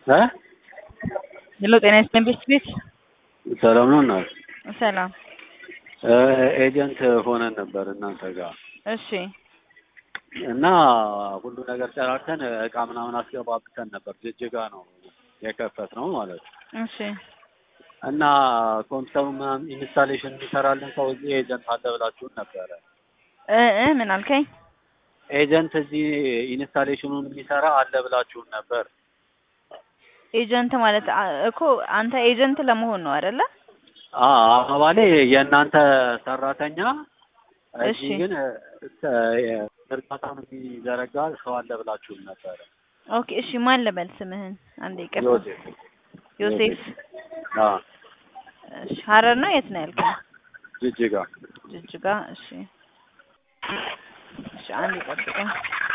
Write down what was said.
እ ሄሎ ጤና ይስጥልኝ ቤት ቤት ሰላም ነው እናት ሰላም ኤጀንት ሆነን ነበር እናንተ ጋር እሺ እና ሁሉ ነገር ጨራርተን እቃ ምናምን አስገባብተን ነበር። ጅጅጋ ነው የከፈት ነው ማለት ነው። እሺ እና ኮምፒውተሩ ምናምን ኢንስታሌሽን የሚሰራልን ሰው እዚህ ኤጀንት አለ ብላችሁን ነበረ። እ እ ምን አልከኝ? ኤጀንት እዚህ ኢንስታሌሽኑን የሚሰራ አለ ብላችሁን ነበር። ኤጀንት ማለት አ- እኮ አንተ ኤጀንት ለመሆን ነው አይደለ? አዎ አባባሌ የእናንተ ሰራተኛ እሺ። እዚህ ግን እርዳታውን የሚዘረጋ ሰው አለ ብላችሁን ነበረ። ኦኬ እሺ ማን ልበል ስምህን? አንዴ ይቅርታ። ዮሴፍ ዮሴፍ አዎ እሺ ሀረር ነው የት ነው ያልከኝ? ጅጅጋ ጅጅጋ እሺ እሺ አንዴ ጠብቀኝ።